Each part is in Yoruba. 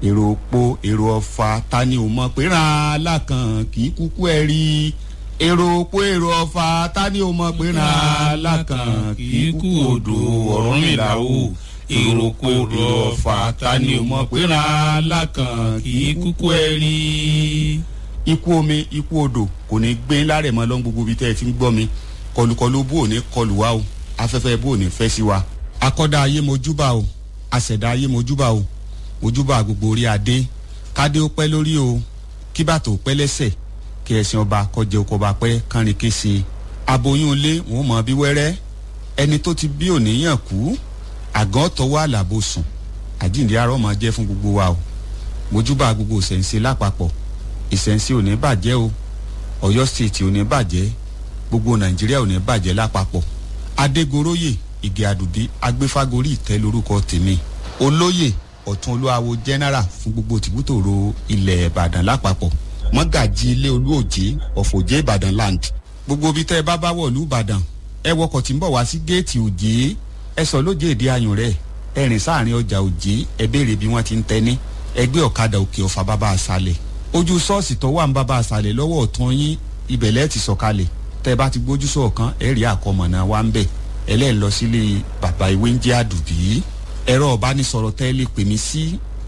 èrò òpó èrò ọ̀fà ta ni ò mọ̀ pé ràn án lákàn kì í kúkú ẹ̀ rí èrò òpó èrò ọ̀fà ta ni ò mọ̀ pé ràn án lákàn kì í kú odò Ọ̀rúnmìlà o èrò òpó èrò ọ̀fà ta ni ò mọ̀ pé ràn án lákàn kì í kúkú ẹ̀ rí. ikú omi ikú odò kò ní gbé lárẹ̀ mọ́ lọ́n gbogbo ibi tẹ́ ẹ ti ń gbọ́ mi kọlùkọlù bó ò ní kọlù wá o afẹ́fẹ́ bó ò ní fẹ́ sí wa akọ́dá ayé mojúbà o àṣẹ̀dá ayé mojúbà o mojúbà gbogbo orí adé kádé ó pẹ́ lórí o kí bàtò pẹ́ lẹ́sẹ̀ kí ẹ̀sìn ọba kọjẹ oko ọba pẹ́ kánrin kése aboyún ilé wọn mọ bí wẹ́rẹ́ ẹni tó ti bí òníyàn kú àgàn tọwọ́ àlàbò sùn àjíǹde arọ́ máa jẹ́ fún gbogbo wa o mojúbà gbogbo ìṣẹ̀ǹṣe lápapọ̀ ìṣẹ̀ǹṣe ò ní bàjẹ́ o Ọ̀yọ́ stéètì ò ní bàjẹ́ gbogbo Nàìjíríà ò ní bàjẹ́ lápapọ̀ Adégoróyè Ìgè Àdùbí agbéfágorí ìtẹ́ lórúkọ tèmi olóyè ọ̀tún olúwawo general fún gbogbo tìbútòrò ilẹ̀ ìbàdàn lápapọ̀ mọ́gàjì ilé olúòjé ọ̀fọ̀jẹ́ ìbàdàn land gbogbo ibi tẹ́ ẹ bá bá wọ̀lú ìbàdàn ẹ wọkọ̀ tí ń bọ̀ wá sí géètì òjé ẹ sọ lójé èdè ayùn rẹ̀ ẹ rìn sáàrin ọjà òjé ẹ béèrè bí wọ́n ti ń tẹ́ni ẹgbẹ́ ọ̀kadà òkè ọ̀fà bàbá àṣàlẹ̀ ojú ṣọ́ọ̀ṣì tó wà ń bàbá àṣàlẹ̀ lọ́wọ́ ọ̀tún yín ibẹ̀ lẹ́ẹ̀ ti sọ̀kalẹ̀ tẹ́ ẹ bá ti gbójú sọ̀kan ẹ rí àkọmọ̀nà wa ń bẹ̀ ẹlẹ́ẹ̀ lọ sílé bàbá ìwé ń jẹ́ àdùbí ẹ̀rọ ọ̀bánisọ̀rọ̀ tẹ́ lè pè mí sí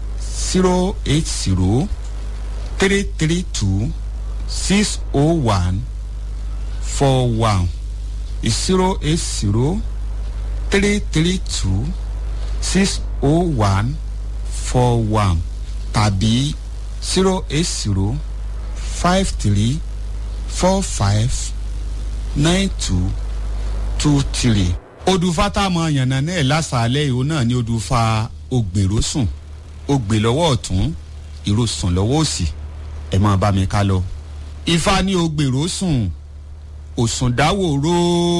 zero eight zero three three two six oh one four one zero eight zero three three two six oh one four one tàbí zero eight zero five three four five nine two two three odùfà tá a mọ yànnà náà lásàálẹ̀ ìhó náà ni odùfà ògbèrò sùn ògbè lọ́wọ́ ọ̀tún ìró sùn lọ́wọ́ òsì ẹ̀ máa bá mi ká lọ. ifá ní ògbèrò sùn òsùn dáwòró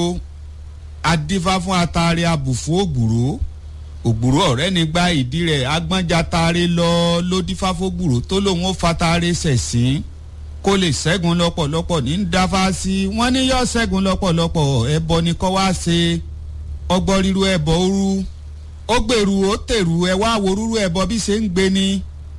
adífá fún atare abùfú ògbùrò ògbùrò ọ̀rẹ́ ní gba ìdí rẹ̀ agbọ́njà tare lọ lódífá fógbùrò tó lòun ó fatare sẹ̀sìn kó lè ṣẹ́gun lọ́pọ̀lọpọ̀ ní dáfá sí wọ́n ní yọ ṣẹ́gun lọ́pọ̀lọpọ̀ ẹbọ ni kọ́ wá ṣe ọgbọ́n ríru ẹbọ òru ó gbèrú ó tèrú ẹ wá wo rúru ẹbọ bí ṣe ń gbé ni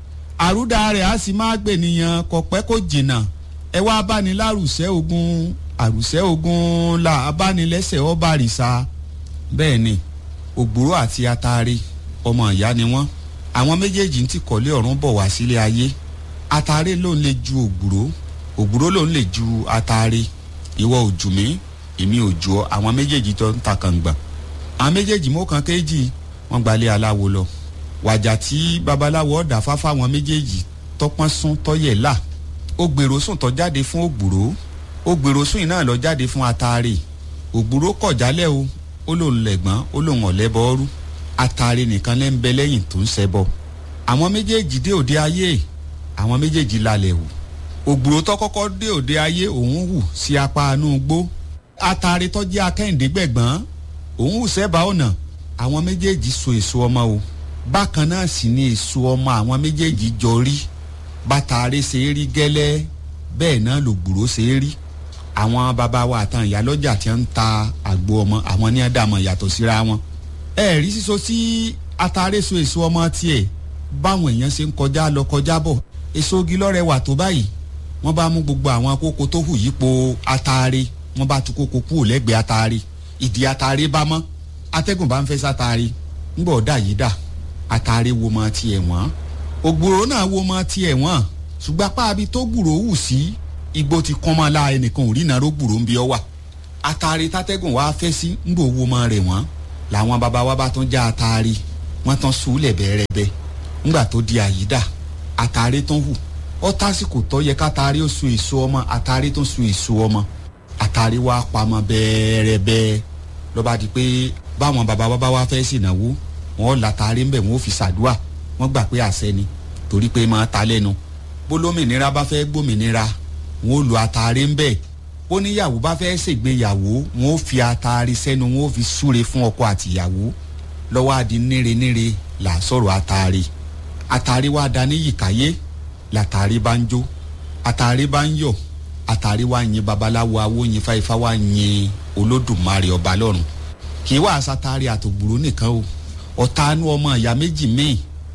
àrúdà rẹ̀ á sì máa gbè nìyàn kò pẹ́ kó jìnnà ẹ wá báni lárùsẹ́ ogun àrùsẹ́ ogun là abánilẹ́sẹ̀ ọba àrìsà bẹ́ẹ̀ ni ògbúrò àti atare ọmọ ìyá ni wọ́n àwọn méjèèjì ń ti kọ́lé ọ̀run bọ̀ wá sílé ayé atare ló ń lè ju ògbúrò ògbúrò ló ń lè ju atare ìwọ òjù mi èmi òjù ọ àwọn méjèèjì tó ń ta kàngbà àwọn méjèèjì mọ́kàn kéjì wọ́n gbalẹ̀ aláwo lọ wàjà tí babaláwo ọ̀dà fáfá àwọn méjèèjì tọpọ́n sún tọ́yẹ̀ là ó gbèrò sùn tó jáde fún ògbúrò ó gbèrò sùn iná lọ jáde fún atare ògbúrò kọ̀ jálẹ̀ o ó lòun lẹ̀gbọ́n ó lòun ọ̀lẹ́bọ ọrú atare nìkan lẹ́ ń bẹ lẹ́yìn tó ń ṣẹbọ àwọn méjèèjì dé òde ayé àwọn méjèèjì lálẹ́ wò ògbúrò tó kọ́kọ́ dé òde ayé òun hù sí apá inú igbó atare tó jẹ́ akẹ́hìndé gbẹ̀gbọ́n òun hù sẹ́bàá ọ̀nà àwọn méjèèjì so èso ọmọ o bákan náà sì ni èso ọmọ àwọn méjèèjì jọ rí bàtàrí ṣe é rí gẹ́lẹ́ bẹ́ẹ̀ náà lògbúrò ṣe é rí àwọn bàbá wa àtàn ìyálọ́jà tí ń ta àgbo ọmọ àwọn ní àdàmọ̀ yàtọ̀ síra wọn ẹ rí sísọ sí atare so èso ọmọ tiẹ̀ báwọn èèyàn ṣe ń kọjá lọ kọjá bọ̀ èso igi lọ́rẹ̀ wà tó báyìí wọ́n bá mú gbogbo àwọn kókó tó hù yípo atare wọ́n bá tú kókó kúrò lẹ́gbẹ̀ẹ́ atare ìdí atare bá mọ́ atẹ́gùn bá ń fẹ́ sátare ńgbọ̀ ọ̀dà yìí dà atare wo mọ tiẹ̀ wọ́n ògbòrò náà wo mọ tiẹ̀ wọ́n ṣùgbọ́n apá abi tó gbùrò hù sí igbó ti kán mọ́ la ẹnìkan ò rí nàró gbùrò ń bí ọ wà atare tátẹ́gùn wá fẹ́ sí ńgbò wo mọ rẹ̀ wọ́n làwọn baba wa bá tún já atare wọ́n tán sùúlẹ̀ bẹ́ẹ̀rẹ́bẹ́ ńgbà tó di àyídà atare tán hù ọ tásìkò tó yẹ kátare ó sun èso ọmọ atare tó sun èso ọmọ atare wá pamọ́ bẹ́ẹ̀rẹ́bẹ́ lọ́ba di pé báwọn baba wa bá wá fẹ́ sìnàwó wọn látàrí ń bẹ̀ wọn ò fi ṣàdúà wọn gbà pé àṣẹ ni torí pé máa ta lẹ́nu bólómìnira bá fẹ́ gbòmìnira wọn ò lu àtàrí ń bẹ̀ bóníyàwó bá fẹ́ ṣègbéyàwó wọn ò fi àtàrí sẹ́nu wọn ò fi súre fún ọkọ àtìyàwó lọ́wọ́ àdí níre níre là sọ̀rọ̀ àtàrí àtàrí wa da ní yìkáyé làtàrí bá ń jó àtàrí bá ń yọ̀ àtàrí wa yin babaláwo awo yin fáifá wa yin olódùmarè ọba lọ́run kì í wá àsátárì àtògbòrò nìkan o ọ̀tá inú ọmọ ìyá méjì míì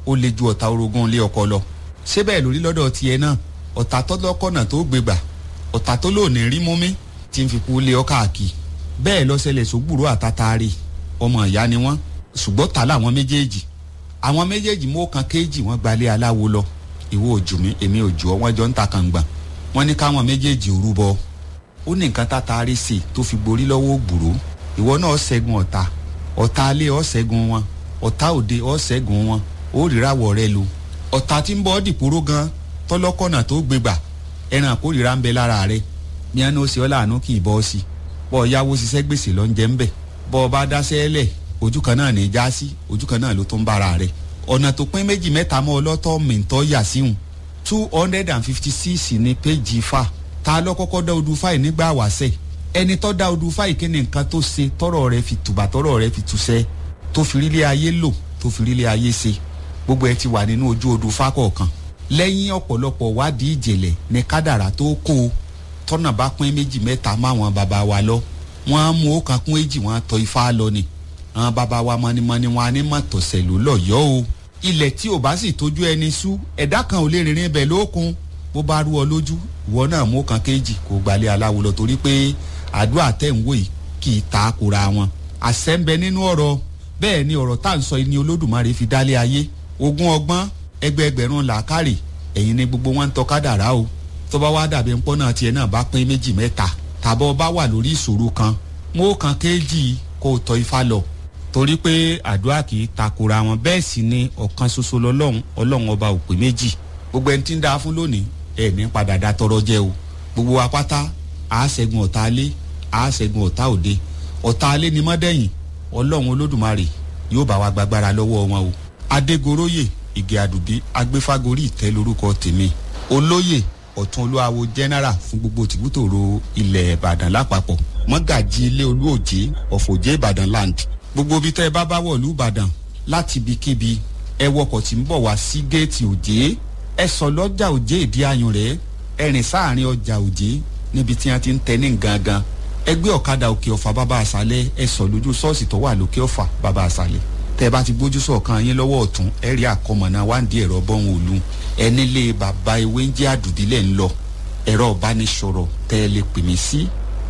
ó le ju ọ̀tá orogún ilé ọkọ lọ ṣé bẹ́ẹ̀ lórí lọ́dọ̀ tiẹ̀ náà ọ̀tá tọ́lọ́kọ̀nà tó gbégbà ọ̀tá tó lò ní rí múmi tí ń fi kú lé ọ káàkiri bẹ́ẹ̀ lọ́sẹ̀lẹ̀ sógbùrú àtàtàrí ọmọ ìyá ni wọ́n ṣùgbọ́n ta làwọn méjèèjì àwọn méjèèjì mú kan kéèjì wọ́n gbalẹ̀ aláwo lọ ìwọ òjò mi èmi òjò ọ wọ́n jọ ń ta kàngbà wọ́n ní káwọn méjèèjì òru bọ ó ní nǹkan tàtàrí sí i tó fi borí lọ́wọ́ ògbùrú ìwọ náà ṣẹ́gun ọ̀tá ọ̀tá alẹ́ ọ̀ ṣẹ́gun wọn ọ̀tá òde ọ̀ ṣẹ́gun wọn ó ríràwọ̀ rẹ lu ọ̀tá tí ń bọ́ dìpóró gan tọ́lọ́kọ̀nà tó gbégbà ẹran àkórìíra ń bẹ lára rẹ ní ẹnu ó ṣe ọ́ láàánú kì í bọ́ ọ sí bọ́ ọ yáwó ṣiṣẹ́ gbèsè lọ ń jẹ́ ń bẹ̀ bọ́ ọ bá dáṣẹ́ lẹ̀ ojú kan náà ní í já sí ojú kan náà ló tó ń bára rẹ ọ̀nà tó pín méjì mẹ́ta mọ́ ọlọ́tọ́ mìntọ́ yà síhùn two hundred and fifty six ní péjì fà ta ló kọ́kọ́ dá odù fáì nígbà wàṣẹ ẹni tó dá odù fáì kí ni nǹkan tó ṣe tọrọ rẹ fi tùbà tọrọ rẹ fi túṣẹ tó fi rílé ayé lò tó fi rílé ayé ṣe gbogbo ẹ ti wà nínú ojú odù fá kọ̀ọ̀kan lẹ́yìn ọ̀pọ̀lọpọ̀ wádìí ìjìnlẹ̀ ní kádàrá tó kó o tọ́nà bá pín méjì mẹ́ta máwọn bàbá wa lọ wọ́n á mú ọ̀kan kún èjì wọ́n á tọ́ ifá lọ ni àwọn bàbá wa mọ́nimọ́ni wọn á ní mọ̀tọ̀sẹ̀ ló lọ́yọ́ o ilẹ̀ tí ò bá sì tójú ẹni sú ẹ̀dá kan ò lè rìnrìn ibẹ̀ lókun bó bá rú ọ lójú ìwọ náà mú ọ̀kan kéjì kó gbalẹ̀ aláwo lọ torí pé àdúrà tẹ̀ ń wò yìí kì í ta kura wọn àṣẹ ń bẹ nínú ọ̀rọ̀ bẹ́ẹ̀ ni ọ̀rọ̀ tá à ń sọ ni olódùmarè fi dálé ayé ogún ọgbọ́n ẹgbẹẹgbẹ̀rún làákàrè ẹ̀yin ni gbogbo wọn ń tọ́ kádàrá o tó bá wá dàbí ń pọ́nà tiẹ̀ náà bá pín méjì mẹ́ta tàbọ̀ bá wà lórí ìṣòro kan mú kan kéjì kó o tọ́ ifá lọ torí pé àdúrà kì í takora wọn bẹ́ẹ̀ sì ni ọ̀kan ṣoṣo lọ́lọ́run ọlọ́run ọba òpè méjì gbogbo ẹni tí ń da fún lónìí ẹ̀ ní padà da tọrọ jẹ o gbogbo wa pátá a ṣẹ́gun ọ̀tá alé a ṣẹ́gun ọ̀tá òde ọ̀tá alé ni mọ́dẹ̀yìn ọlọ́run olódùmarè yóò bá wa gbàgbára lọ́wọ́ wọn o adégoróyè ìgè àdùbí agbéfágorí ìtẹ́ lórúkọ tèmi olóyè ọ̀tún olúwawo general fún gbogbo tìbútòrò ilẹ̀ ìbàdàn lápapọ̀ mọ́gàjì ilé olúòjé ọ̀fọ̀jẹ́ ìbàdàn land gbogbo ibi tẹ́ ẹ bá bá wọ̀lú ìbàdàn láti ibikíbi ẹ wọkọ̀ tí ń bọ̀ wá sí géètì òjé ẹ sọ lọ́jà òjé ìdí ayùn rẹ̀ ẹ rìn sáàrin ọjà òjé níbi tí wọ́n ti ń tẹ ní gangan ẹ gbé ọ̀kadà òkè ọ̀fà bàbá àṣálẹ̀ ẹ sọ lójú ṣọ́ọ̀ṣì tó wà lókè ọ̀fà bàbá àṣálẹ̀ tẹ́ ẹ bá ti gbójú sọ̀kan yín lọ́wọ́ ọ̀tún ẹ rí àkọmọ̀nà wáǹdí ẹ̀rọ bọ́hùn òlu ẹ nílé bàbá ewé ń jẹ́ àdùbílẹ̀ ń lọ ẹ̀rọ ìbánisọ̀rọ̀ tẹ́ ẹ lè pè mí sí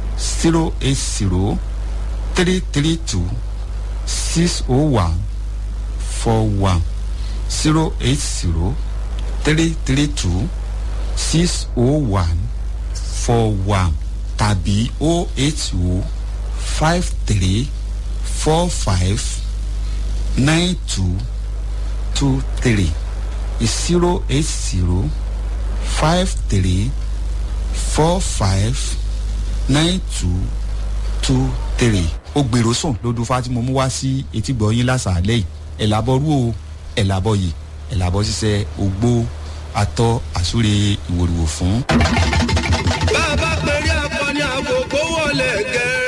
zero eight zero three three two six oh one four one zero eight zero three three two six oh one four one tàbí oh eight oh five three four five nine two two three zero eight zero five three four five nine two two three ó gbèrò sùn lódú fátìmọ mú wá sí etí gbọ̀nyìn lásàálẹ̀ yìí ẹ̀làbọ̀rú o ẹ̀làbọ̀ yìí ẹ̀làbọ̀ ṣiṣẹ́ ògbó atọ́ àsúre ìwòrìwò fún. bá a bá pèrè akọni àkókò wọlé gẹ́ẹ́.